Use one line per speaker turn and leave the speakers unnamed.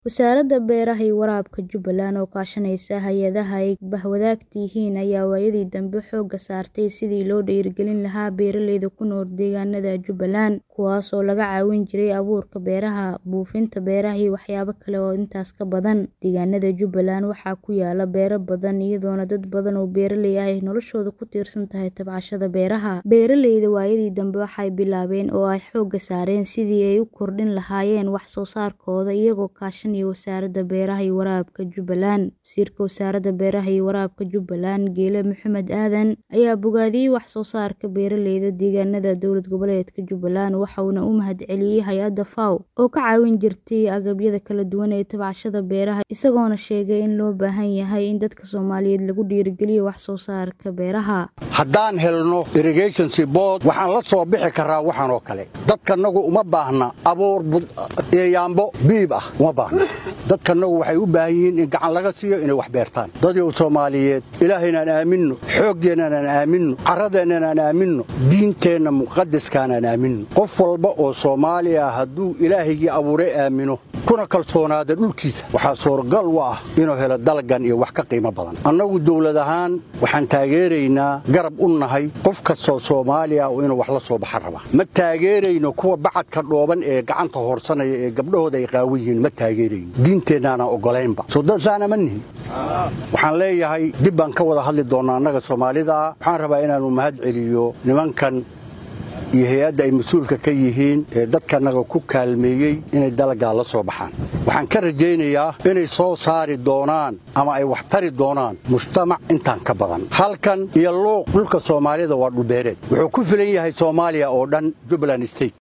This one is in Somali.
Wasaaradda Beeraha iyo Waraabka Jubbaland oo kaashanaysa hay'adaha ay bahwadaagta yihiin ayaa waayadii dambe xoogga saartay sidii loo dhiirigelin lahaa beeralayda ku nool deegaanada Jubbaland, kuwaas oo laga caawin jiray abuurka beeraha, buufinta beeraha iyo waxyaabo kale oo intaas ka badan. Deegaanada Jubbaland waxaa ku yaalla beero badan, iyadoona dad badan oo beeraley ah ay noloshoodu ku tiirsan tahay tabcashada beeraha. Beeralayda waayadii dambe waxay bilaabeen oo ay xoogga saareen sidii ay u kordhin lahaayeen wax soo saarkooda iyagoo kaashanaya Wasaaradda Beeraha iyo Waraabka Jubbaland. Wasiirka Wasaaradda Beeraha iyo Waraabka Jubbaland, Geele Maxamed Aadan, ayaa bogaadiyay wax soo saarka beeralayda deegaanada dowlad goboleedka Jubbaland, waxa uuna u mahadceliyay hay'adda FAO oo ka caawin jirtay agabyada kala duwan ee tabcashada beeraha, isagoona sheegay in loo baahan yahay in dadka Soomaaliyeed lagu dhiirrigeliyo wax soo saarka beeraha.
haddaan helno irrigation board waxaan la soo bixi karaa waxaan oo kale dadkanagu uma baahna abuur yaambo biib ah uma baahna dadkanagu waxay u baahan yihiin in gacan laga siiyo inay wax beertaan dadyow soomaaliyeed ilaahaynaan aaminno xooggeennan aaminno carradeennan aan aaminno diinteenna muqadaskaan aan aaminno qof walba oo soomaali ah hadduu ilaahaygii abuuray aamino kuna kalsoonaada dhulkiisa waxaa suuragal u ah inuu helo dalgan iyo wax ka qiimo badan annagu dawlad ahaan waxaan taageeraynaa garab u nahay qof kastoo soomaali ah inuu wax la soo baxa raba ma taageerayno kuwa bacadka dhooban ee gacanta hoorsanaya ee gabdhahooda ay qaawan yihiin ma taageerayno diinteennaana oggolaynba sodadsaana ma nihin waxaan leeyahay dib baan ka wada hadli doonnaa annaga soomaalidaa waxaan rabaa inaannu mahad celiyo nimankan iyo hay-adda ay mas-uulka ka yihiin ee dadkanaga ku kaalmeeyey inay dalagaa la soo baxaan waxaan ka rajaynayaa inay soo saari doonaan ama ay wax tari doonaan mujtamac intaan ka badan halkan iyo luuq dhulka soomaalida waa dhulbeereed wuxuu ku filan yahay soomaaliya oo dhan jubbaland state